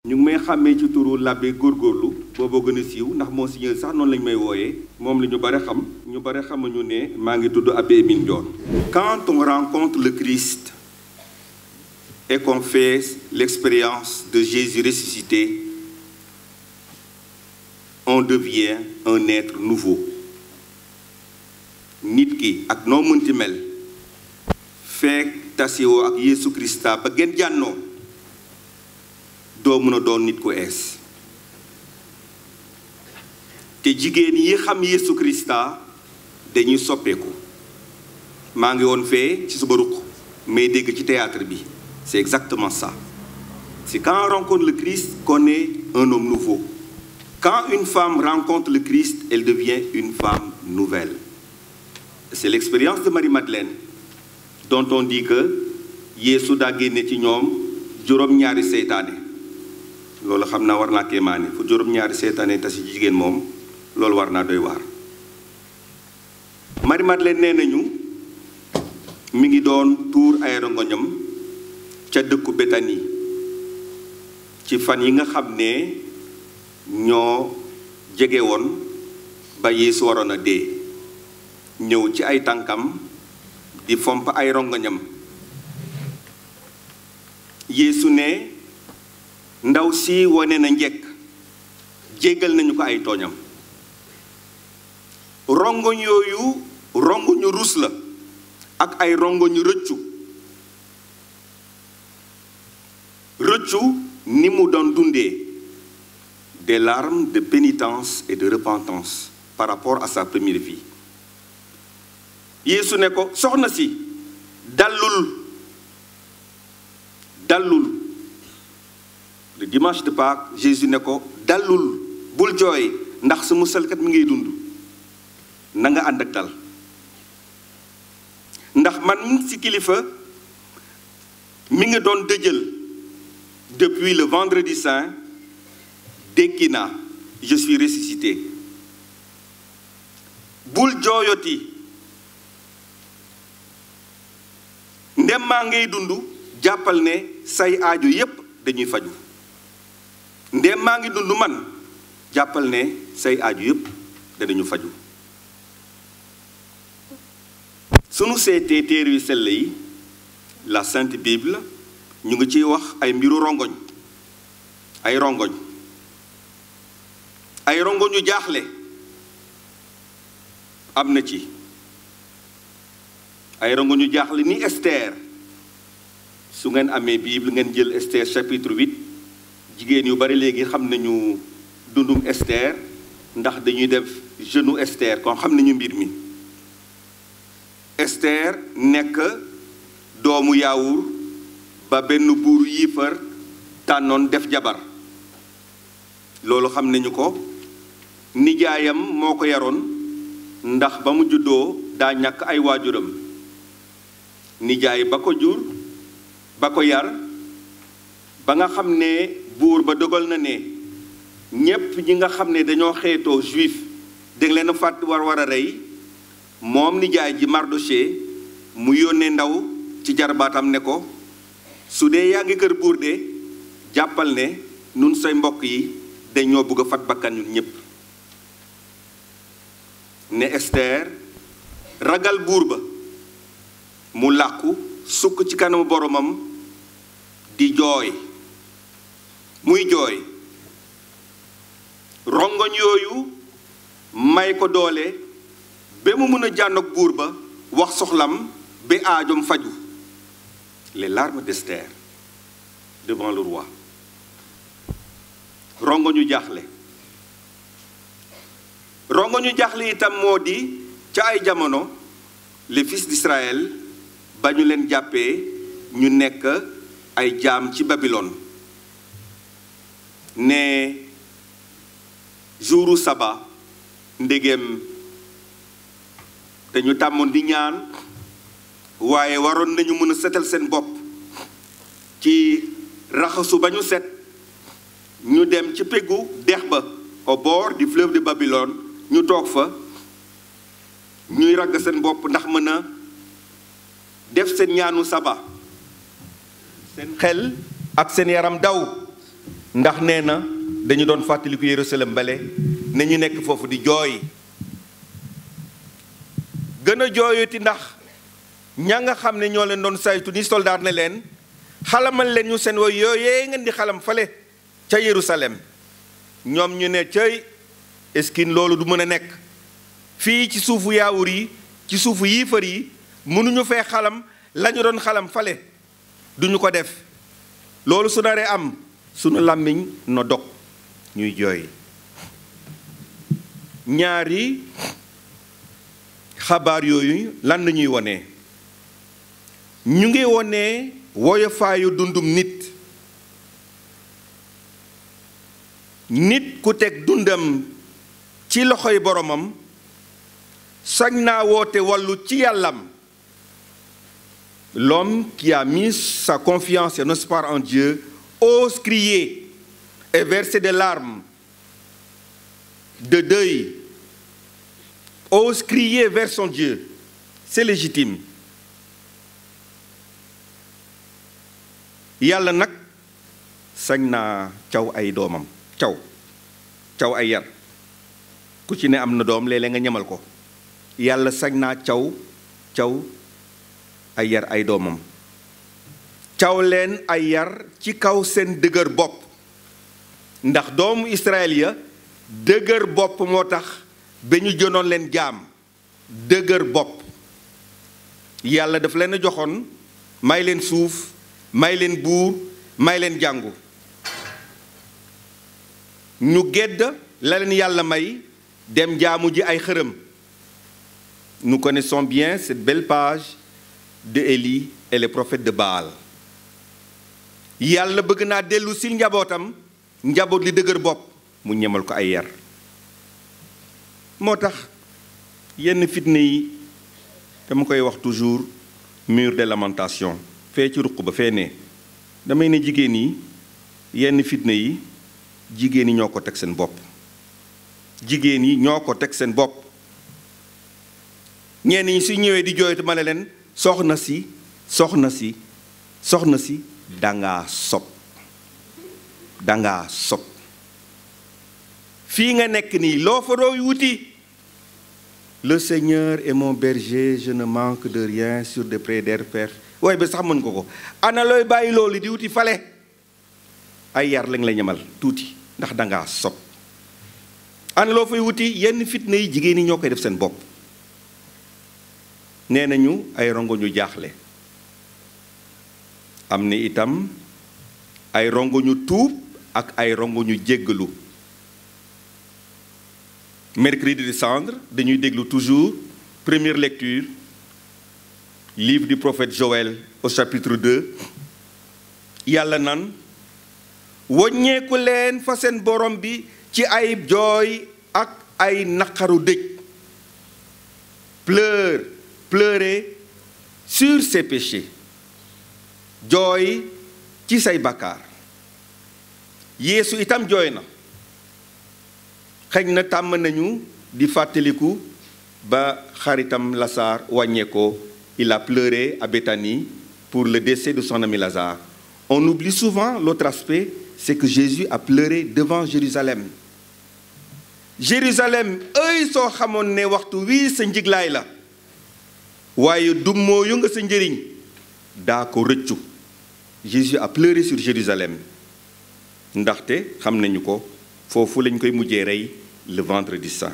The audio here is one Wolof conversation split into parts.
ñu ngi may xàmmee ci turu l'abbé góorgóorlu booboo gën a siiw ndax monseigneur sax noonu lañ may wooyee moom la ñu bare xam ñu bare xamuñu ne maa ngi tudd abbé Émile Ndione quand on rencontre le Christ et qu'on fait l'expérience de Jésus ressuscité on devient un être nouveau nit ki ak noo mënti mel fekk tasewoo ak Yeesu Krista ba gën jànnoo doo mën a doon nit ku ees te jigéen yi xam Yeesu Krista dañuy soppeeku maa ngi woon fee ci suba ruq may dégg ci théâtre bi c'est exactement ça c'est quand on rencontre le Christ qu'on est un homme nouveau quand une femme rencontre le Christ elle devient une femme nouvelle c'est l'expérience de Marie-Madeleine dont on dit que Yeesu daa génne ci ñoom juróom-ñaari seytaane loolu xam naa war naa kéemaane fu juróom-ñaari seytaane tasi jigéen moom loolu war naa doy waar Marie-Madeleine nee nañu mi ngi doon tuur ay rongoñam ca dëkku Béthanie ci fan yi nga xam ne ñoo jege woon ba Yeesu waroon a dee ñëw ci ay tànkam di fomp ay rongoñam Yeesu ne ndaw si wane na njekk jéggal nañu ko ay tooñam rongoñ yooyu rongoñu rus la ak ay rongoñu rëccu rëccu ni mu doon dundee des larmes de pénitence et de repentance par rapport à sa première vie Yeesu ne ko soxna si dallul dallul le dimanche de Pâques Jésus ne ko dallul bul jooy ndax sa musalkat mi ngay dund na nga ànd ak dal ndax man ci kilifa mi ngi doon dëjël depuis le vendredi saint dékki naa je suis ressuscité bul jooyoti ndem maa ngay dund jàppal ne say aajo yépp dañuy faju ndem maa ngi dund man jàppal ne say aajo yépp danañu faju sunu seetee téere yu sell yi la sainte bible ñu ngi ciy wax ay mbiru rongoñ ay rongoñ ay rongoñ yu jaaxle am na ci ay rongoñ yu jaaxle ni Esther su ngeen amee bible ngeen jël Esther chapitre 8 jigéen yu bari léegi xam nañu dundum Esther ndax dañuy def jeûnu Esther kon xam nañu mbir mi Esther nekk doomu yaawur ba benn buur yiifar tànnoon def jabar loolu xam nañu ko nijaayam moo ko yaroon ndax ba mu juddoo daa ñàkk ay waajuram nijaay ba ko jur ba ko yar ba nga xam ne buur ba dogal na ne ñépp ñi nga xam ne dañoo xeetoo juif danga leen a fàtt war war a rey moom nijaay ji Mardoché mu yónnee ndaw ci jarbaatam ne ko su dee yaa ngi kër buur de jàppal ne nun say mbokk yi dañoo bëgg a fat bakkan ñun ñépp ne Esther ragal buur ba mu làqu sukk ci kanamu boromam di jooy muy jooy rongoñ yooyu may ko doole ba mu mën a jànnoog buur ba wax soxlam ba aajom faju les larmes d'Esther devant le roi rongoñu jaaxle rongoñu jaaxle itam moo di ca ay jamono les fils d'Israël ba ñu leen jàppee ñu nekk ay jaam ci Babylone ne jouru saba ndegem dañu tàmmoon di ñaan waaye waroon nañu mën a setal seen bopp ci raxasu ba ñu set ñu dem ci peggu dex ba au bord du fleuve de Babylone ñu toog fa ñuy ragg seen bopp ndax mën a def seen ñaanu saba seen xel ak seen yaram daw ndax nee na dañu doon fàttaliku Yerusalem bale ne ñu nekk foofu di jooy gën a jooyati ndax ña nga xam ne ñoo leen doon saytu ni soldaar ne leen xalamal leen ñu seen woy yooyee ngeen di xalam fale ca Yerusalem ñoom ñu ne cëy eskin loolu du mën a nekk fii ci suufu yaawur yi ci suufu yiifar yi mënuñu fee xalam lañu doon xalam fale duñu ko def loolu su naree am sunu làmmiñ no dog ñuy jooy ñaari xabaar yooyu lan la ñuy wone ñu ngi wone woyofaayu dundum nit nit ku teg dundam ci loxoy boromam sañ naa woote wàllu ci yàllam l'homme qui a mis sa confiance et son espoir en Dieu ose crier et verser des larmes de deuil ose crier vers son Dieu c'est légitime yàlla nag sañ naa caw ay doomam caw caw ay yar ku ci ne am na doom léeg-léeg nga ñamal ko yàlla sañ naa caw caw ay yar ay doomam caw leen ay yar ci kaw seen dëgër bopp ndax doomu Israël ya dëgër bopp moo tax ba ñu jënoon leen jaam dëgër bopp yàlla daf leen a joxoon may leen suuf may leen buur may leen jàngu ñu gedd la leen yàlla may dem jaamu ji ay xërëm nous connaissons bien cette belle page de Élie et les prophètes de Baal yàlla bëgg naa dellu si njabootam njaboot li dëgër bopp mu ñemal ko ay yar moo tax yenn fitna yi dama koy wax toujours mur de lamentation fee ci ruq ba fee ne damay ne jigéen yi yenn fitna yi jigéen yi ñoo ko teg seen bopp jigéen yi ñoo ko teg seen bopp ñenn ñi su ñëwee di jooytu ma ne leen soxna si soxna si soxna si dangaa sob dangaa sob fii nga nekk nii loo fa dooy wuti le Seigneur est mon berger je ne manque de rien sur des prés d'herbe waaye ba sax mën ko ko ana looy bàyyi loolu di wuti fale ay yar lañ la ñamal tuuti ndax dangaa sob ana loo fay wuti yenn fitna yi jigéen ñi ñoo koy def seen bopp nee nañu ay rongo ñu jaaxle am na itam ay rongo ñu tuub ak ay rongo ñu jéggalu mercredi de cendre dañuy déglu toujours première lecture livre du prophète Joël au chapitre 2 yàlla nan woññeeku leen fa seen borom bi ci ay jooy ak ay naqaru dëj pleure pleurer sur ses péchés jooy ci say bakkaar yeesu itam jooy na xëy na tàmm nañu di fàttaliku ba xaritam Lazare wàññeekoo il a pleuré à Béthanie pour le décès de son ami Lazare on oublie souvent l'autre aspect c'est que Jésus a pleuré devant Jérusalem Jérusalem ëy soo xamoon ne waxtu wii sa njiglaay la waaye dummoo yu nga sa njëriñ daa ko rëccu Jésus a pleuré sur Jérusalem ndaxte xam nañu ko foofu lañ koy mujjee rey le vendredi saint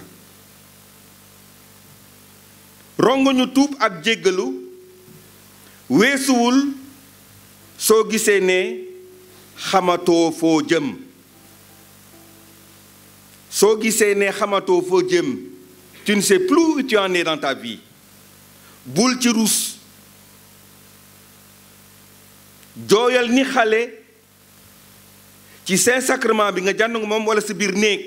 rongoñu tuub ak jéggalu weesuwul soo gisee ne xamatoo foo jëm soo gisee ne xamatoo foo jëm tu ne sais plus où tu en es dans ta vie bul ci ruus jooyal ni xale ci Saint-Sacrement bi nga jànd nga moom walla sa biir néeg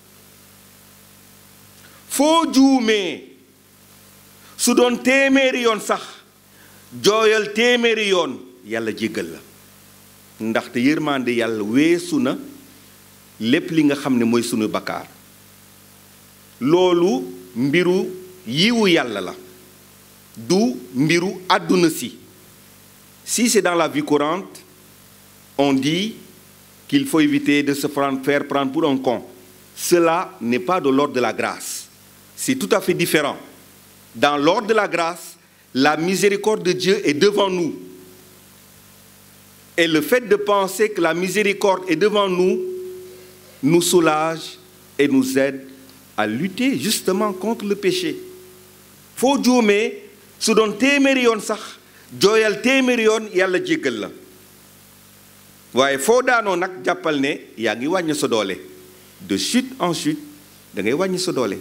foo juumee su doon téeméeri yoon sax jooyal téeméeri yoon yàlla jéggal la ndaxte yërmande yàlla weesu na lépp li nga xam ne mooy sunu bakkaar loolu mbiru yiwu yàlla la du mbiru àdduna si si c'est dans la vie courante on dit qu'il faut éviter de se faire prendre pour un con. Cela n'est pas de l'ordre de la grâce. C'est tout à fait différent. Dans l'ordre de la grâce, la miséricorde de Dieu est devant nous. Et le fait de penser que la miséricorde est devant nous nous soulage et nous aide à lutter justement contre le péché. foo juumee su doon téeméeri yoon sax jooyal téeméeri yoon yàlla jéggal la waaye foo daanoo nag jàppal ne yaa ngi wàññi sa doole de chute en chute da ngay wàññi sa doole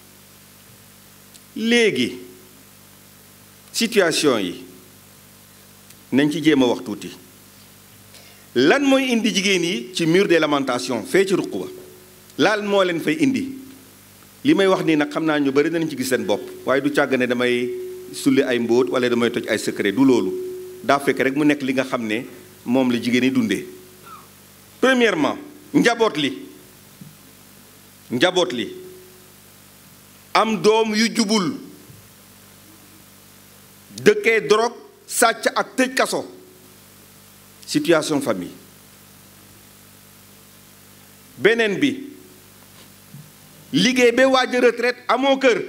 léegi situation yi nañ ci jéem a wax tuuti lan mooy indi jigéen yi ci mur des lamentations fee ci ruq ba laal moo leen fay indi li may wax nii nag xam naa ñu bari danañ ci gis seen bopp waaye du càgg ne damay sulli ay mbóot wala damay toj ay secret du loolu daa fekk rek mu nekk li nga xam ne moom la jigéen yi dundee premièrement njaboot li njaboot li am doom yu jubul dëkkee drogue sàcc ak tëj kaso situation famille beneen bi liggéey ba waaj a retraite amoo kër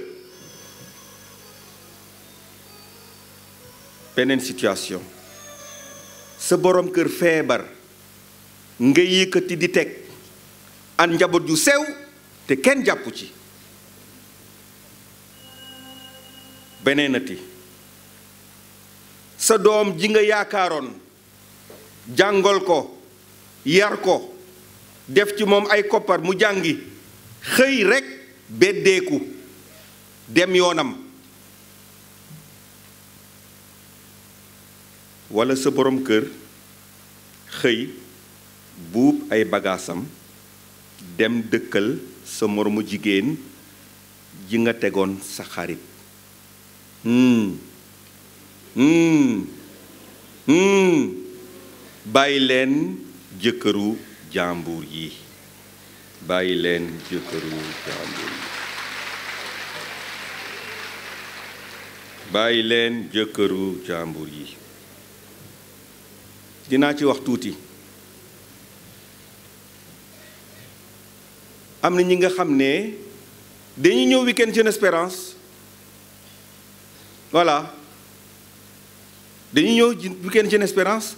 beneen situation sa borom kër feebar nga yëkkati di teg an njaboot yu sew te kenn jàppu ci beneenati sa doom ji nga yaakaaroon jàngal ko yar ko def ci moom ay koppar mu jàngi xëy rekk beddeeku dem yoonam walla sa borom kër xëy buub ay bagaasam dem dëkkal sa moromu jigéen ji nga tegoon sa xarit hmm hmm hmm bàyyi leen jëkkëru jàmbur yi bàyyi leen jëkkëru jàmbur yi bàyyi leen jëkkëru jàmbur yi dinaa ci wax tuuti am na ñi nga xam ne dañuy ñëw week-end Jeune Espérance voilà dañuy ñëw week-end Jeune Espérance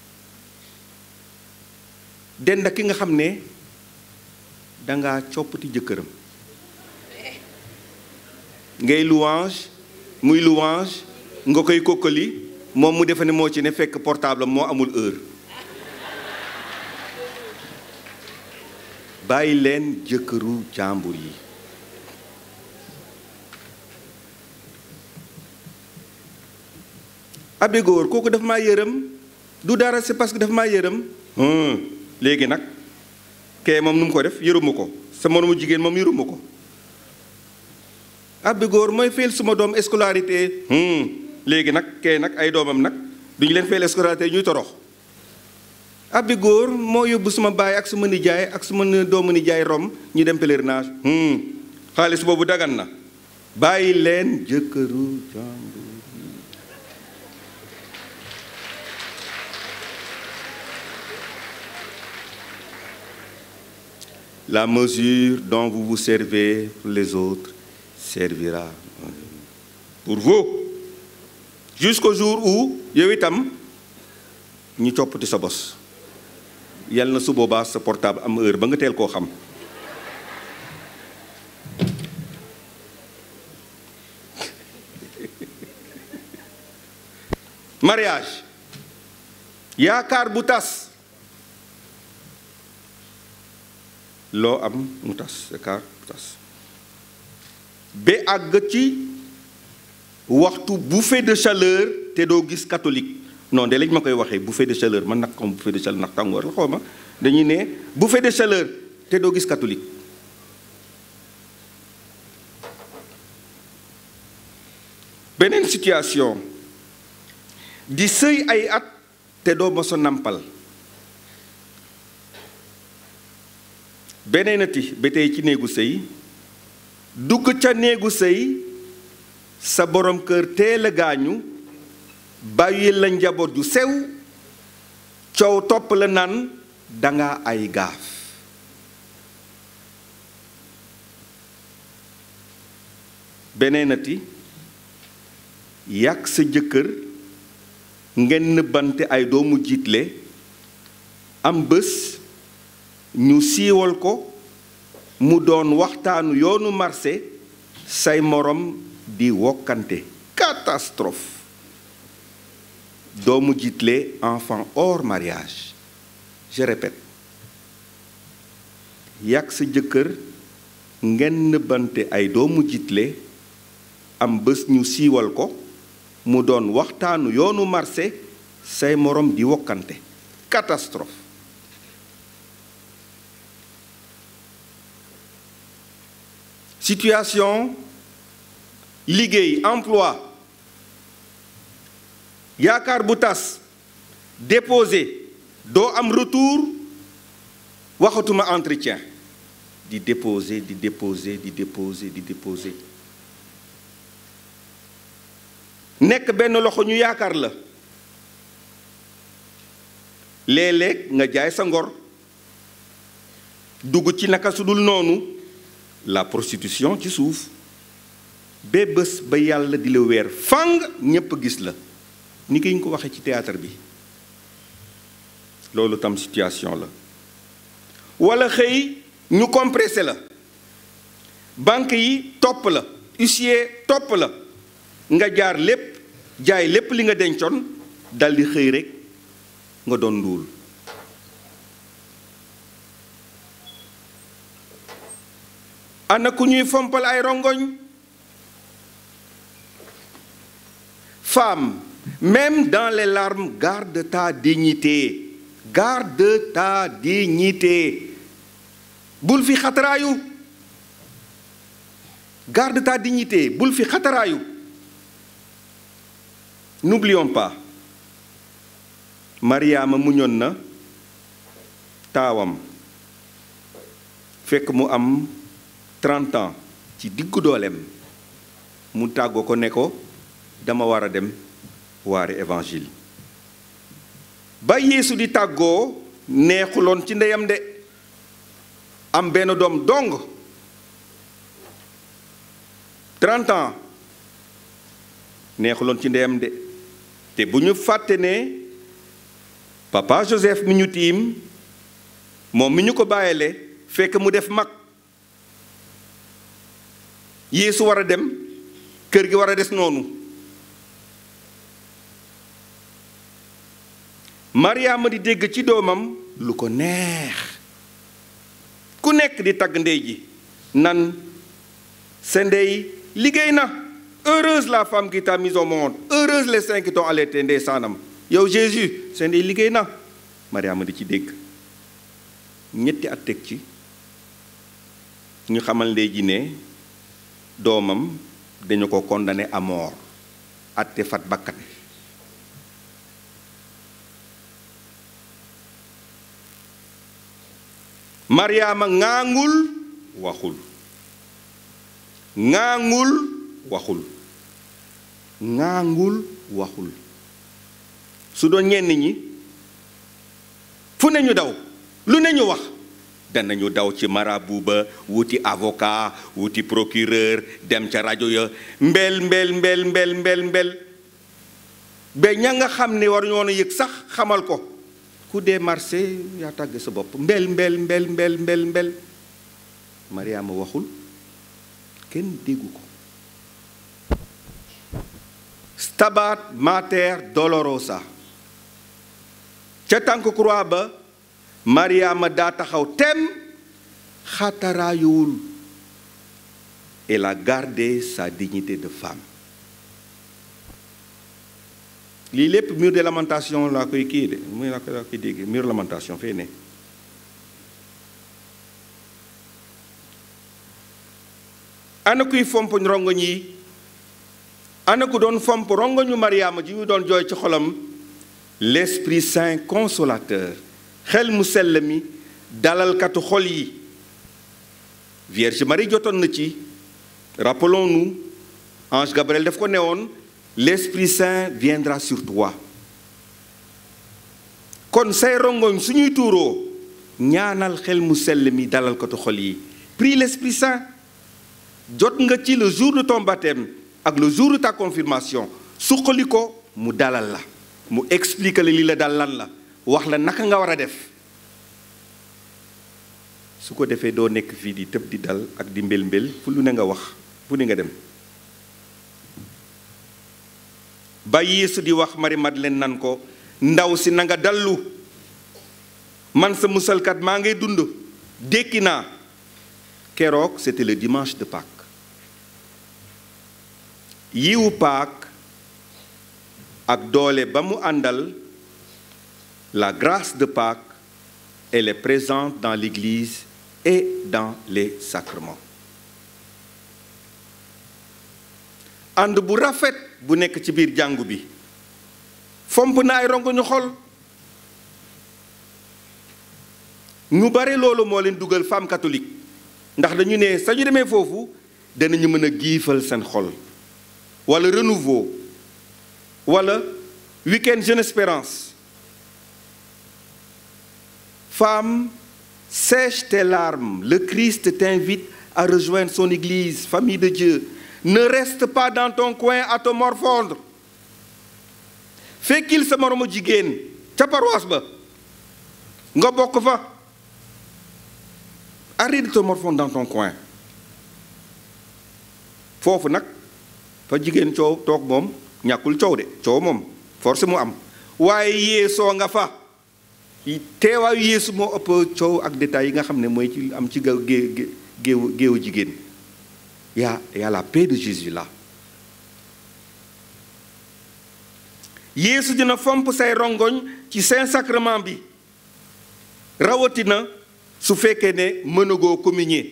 dend ak ki nga xam ne danga coppati jëkkëram ngay louange muy louange nga koy kokkali moom mu defe ne moo ci ne fekk portable moo amul heure bàyyi leen jëkkëru jàmbur yi abe góor kooku dafa maa yërëm du dara c'est parce que dafa maa yërëm léegi nag kee moom nu mu ko def yëruma ko sa moromu jigéen moom yëruma ko abbi góor mooy fayal suma doom scolarité léegi nag kee nag ay doomam nag duñu leen fayal scolarité ñuy torox abbi góor moo yóbbu suma baay ak suma nijaay ak suma doomu nijaay rom ñu dem pèlerinage xaalis boobu dagan na bàyyi leen jëkkëru jàmbur La mesure dont vous vous servez pour les autres servira pour vous jusqu'au jour où yow itam ñu coppati sa bos yal na su boobaa sa portable am heure ba nga teel koo xam mariage yaakaar bu tas loo am mu tas yaakaar bu tas ba àgg ci waxtu bouffée de chaleur te doo gis catholique non de lañ ma koy waxee bouffée de chaleur man nag comme bouffée de chaleur ndax tàngoor la xaw ma dañuy ne bouffée de chaleur te doo gis catholique beneen situation di sëy ay at te doo moso nampal beneenati ba tey ci néegu sëy dugg ca néegu sëy sa borom kër teel a gaañu bàyyi la njaboot ju sew coow topp la naan danga ay gaaf beneenati yàq sa jëkkër ngeen nëbbante ay doomu jiitle am bés ñu siiwal ko mu doon waxtaanu yoonu marché say morom di wokkante catastrophe doomu jiitle enfant hors mariage je répète yàq sa jëkkër ngeen nëbbante ay doomu jiitle am bés ñu siiwal ko mu doon waxtaanu yoonu marché say morom di wokkante catastrophe situation liggéey emploi yaakaar bu tas déposé doo am retour waxatuma entretien di déposer di déposer di déposer di déposer nekk benn loxo ñu yaakaar la léeg-léeg nga jaay sa ngor dugg ci naka su dul noonu la prostitution ci suuf ba bés ba yàlla di la weer fang ñépp gis la ni ki ñu ko waxee ci théâtre bi loolu tam situation la walla xëy ñu compressé la banque yi topp la huissier topp la nga jaar lépp jaay lépp li nga dencoon daldi xëy rekk nga doon nduul ana ku ñuy fompal ay rongoñ femme même dans les larmes garde ta dignité garde ta dignité bul fi xataraayu garde ta dignité bul fi xataraayu n'oublions pas Mariama muñoon na taawam fekk mu am 30 ans ci diggu dooleem mu tàggoo ko ne ko dama war a dem waare évangile ba Yeesu di tàggoo neexuloon ci ndeyam de am benn doom dong 30 ans neexuloon ci ndeyam de te bu ñu fàtte ne papa Joseph mi ñu tiim moom mi ñu ko bàyyile fekk mu def mag Yeesu war a dem kër gi war a des noonu Mariama di dégg ci doomam lu ko neex ku nekk di tagg ndey ji nan sa ndey liggéey na heureuse la femme qui t'a mise au monde heureuse les saints qui t'ont allaité ndey saanam yow Jésus sa ndey liggéey na Mariama di ci dégg ñetti at teg ci ñu xamal ndey ji ne doomam dañu ko condamné à mort atte fat bakkan Mariama ŋaangul waxul ŋaangul waxul ŋaangul waxul su doon ñenn ñi fu ne ñu daw lu ne ñu wax danañu daw ci marabu ba wuti avocat wuti procureur dem ca rajo ya mbel mbel mbel mbel mbel mbel ba ña nga xam ne waruñu woon a yëg sax xamal ko ku dee marché yaa tàgg sa bopp mbel mbel mbel mbel mbel mbel Mariama waxul kenn déggu ko stabat mater dolorosa ca tànk croix ba Mariama daa taxaw tem xataraayuwul elle a gardé sa dignité de femme lii lépp mur de lamentation laa koy kii de muy laa koy dégg mur lamentation fee ne ana kuy fomp rongoñ yi ana ku doon fomp rongoñu Mariama ji ñu doon jooy ci xolam l'Esprit Saint consolateur xel mu sell mi dalalkatu xol yi Vierge Marie jotoon na ci rappelons-nous ange Gabriel daf ko newoon l'Esprit Saint viendra sur toi kon say rongoñ suñuy tuuroo ñaanal xel mu sell mi dalal ko tu xol yi prie l'Esprit Saint jot nga ci le jour de ton baptême ak le jour de ta confirmation suqali ko mu dalal la mu expliquer la li la dal lan la wax la naka nga war a def su ko defee doo nekk fii di tëb di dal ak di mbel mbel fu lu ne nga wax fu ne nga dem ba Yeesu di wax Marie Madeleine nan ko ndaw si na nga dallu man sa musalkat maa ngay dund dékki naa keroog c'était le dimanche de Pâques yiwu Pâques ak doole ba mu àndal la grâce de Pâques elle est présente dans l'Église et dans les sacrements ànd bu rafet bu nekk ci biir jàngu bi fomp na ay rongo ñu xol ñu bare loolu moo leen dugal femme catholique ndax dañu ne sañu demee foofu danañu mën a giifal seen xol wala renouveau wala week-end jeune espérance femme sèche tes larmes le Christ t'invite à rejoindre son église famille de Dieu ne reste pas dans ton coin à te morfondre fekkil sa moromu jigéen ca paroisse ba nga bokk fa arrête de te morfondre dans ton coin foofu nag fa jigéen coow toog moom ñàkkul coow de coow moom force mu am waaye yeesoo nga fa teewaayu yeesu moo ëpp coow ak détails yi nga xam ne mooy ci am ci gaw gé géewu géewu jigéen yaa yaa la paix de Jésus là yeesu dina fomp say rongoñ ci saint sacrement bi rawatina su fekkee ne mënagoo communier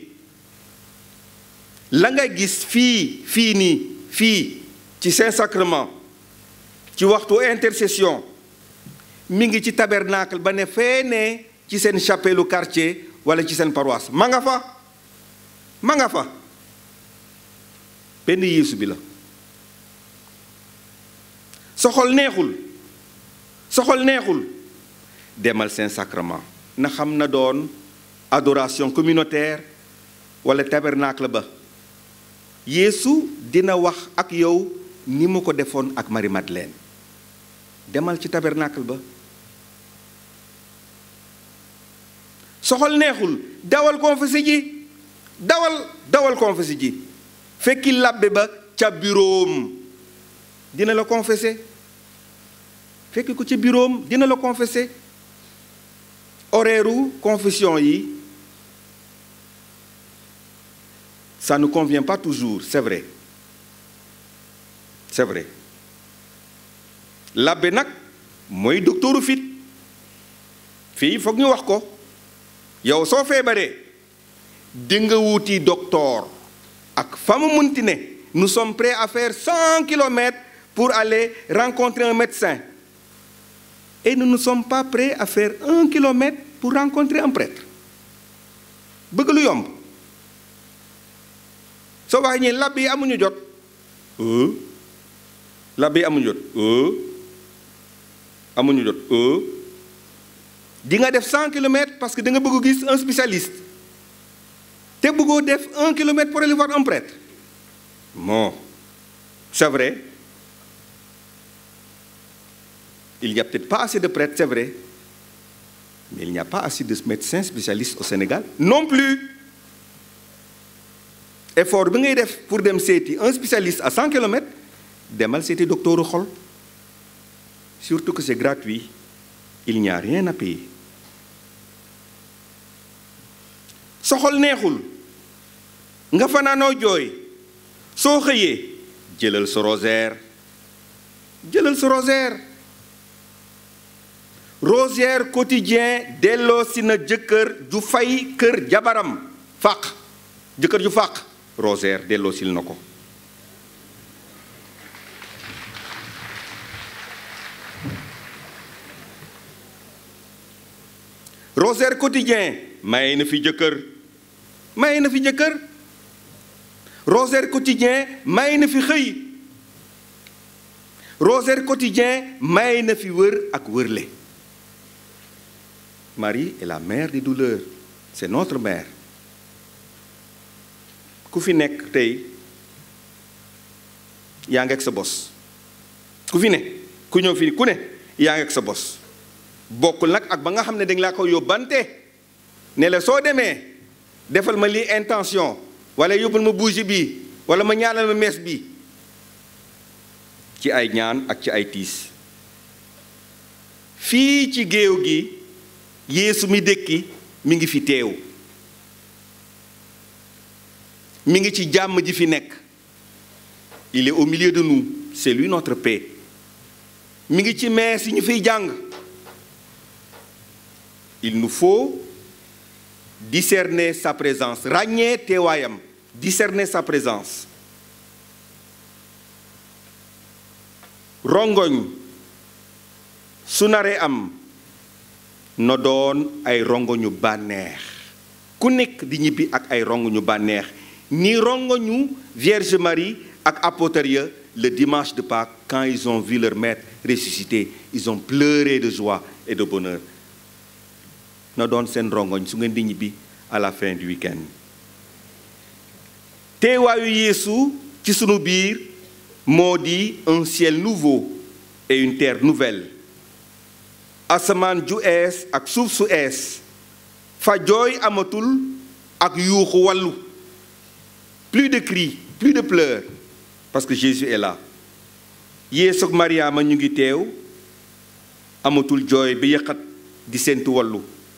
la nga gis fii fii nii fii ci saint sacrement ci waxtu intercession mi ngi ci tabernacle ba ne fee ne ci seen chapelle quartier wala ci seen paroisse ma nga fa ma nga fa benn yeesu bi la soxol neexul soxol neexul demal saint sacrement na xam na doon adoration communautaire wala tabernacle ba yeesu dina wax ak yow ni mu ko defoon ak Marie Madeleine demal ci tabernacle ba soxol neexul dawal confessé ji dawal dawal confessé ji fekki labbe ba ca buroom dina la confessé fekki ko ca buroom dina la confessé horaire confession yi ça ne convient pas toujours c'est vrai c'est vrai labbe nag mooy docteuru fit fii foog ñu wax ko yow soo feebaree di nga wuti docteur ak fa mu munti ne nous sommes prêts à faire cent kilomètres pour aller rencontrer un médecin et nous ne sommes pas prêts à faire un kilomètre pour rencontrer un prêtre bëgg lu yomb soo waxee ñi lab yi amuñu jot lab yi amuñu jot amuñu jot di nga def cent kilomètres parce que da nga bëgg gis un spécialiste te bëggoo def un kilomètre pour aller voir un prêtre bon c'est vrai il n'y a peut-être pas assez de prêtres c'est vrai mais il n'y a pas assez de médecins spécialistes au Sénégal non plus effort bi ngay def pour dem seeti un spécialiste à cent kilomètres demal seeti docteuru xol surtout que c'est gratuit il n'y a rien à payer soxol neexul nga fanaanoo jooy soo xëyee jëlal sa rosaire jëlal sa rosaire rosaire quotidien delloo si na jëkkër ju fay kër jabaram fàq jëkkër ju fàq rosaire delloo sil na ko rosaire quotidien maye na fi jëkkër maye na fi jëkkër rosaire quotidien maye na fi xëy rosaire quotidien maye na fi wër ak wërle Marie est la mère des douleurs c'est notre mère ku fi nekk tey yaa ngi ak sa bos ku fi ne ku ñëw fii ku ne yaa ngi ak sa bos bokkul nag ak ba nga xam ne dañ laa ko yóbbante ne la soo demee defal ma lii intention wala yóbbul ma bougie bi wala ma ñaanal ma mees bi ci ay ñaan ak ci ay tiis fii ci géew gi Yeesu mi dëkki mi ngi fi teew mi ngi ci jàmm ji fi nekk il est au milieu de nous c'est lui notre paix mi ngi ci mees yi ñu fiy jàng il nous faut discerner sa présence ràññee teewaayam discerner sa présence rongoñ su naree am na doon ay rongoñu bànneex ku nekk di ñibbi ak ay rongoñu bànneex ni rongoñu Vierge Marie ak apôtres ya le dimanche de Pâques quand ils ont vu leur maître ressuscité ils ont pleuré de joie et de bonheur na doon seen rongoñ su ngeen di ñibbi à la fin du week-end teewaayu Yeesu ci sunu biir moo di un ciel nouveau et une terre nouvelle asamaan ju ees ak suuf su ees fa jooy amatul ak yuuxu wàllu plus de cris plus de pleurs parce que Jésus est là Yeesu ak Mariama ñu ngi teew amatul jooy bi yëqat di séentu wàllu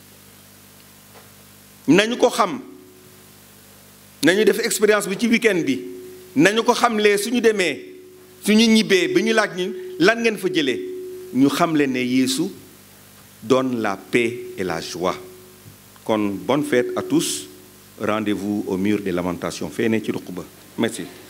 nañu ko xam nañu def expérience bi ci week-end bi nañu ko xamlee suñu demee suñu ñibbee bi ñu laaj ñi lan ngeen fa jëlee ñu xamle ne Yeesu donne la paix et la joie kon bonne fête à tous rendez-vous au mur des lamentations fee ne ci ruq ba merci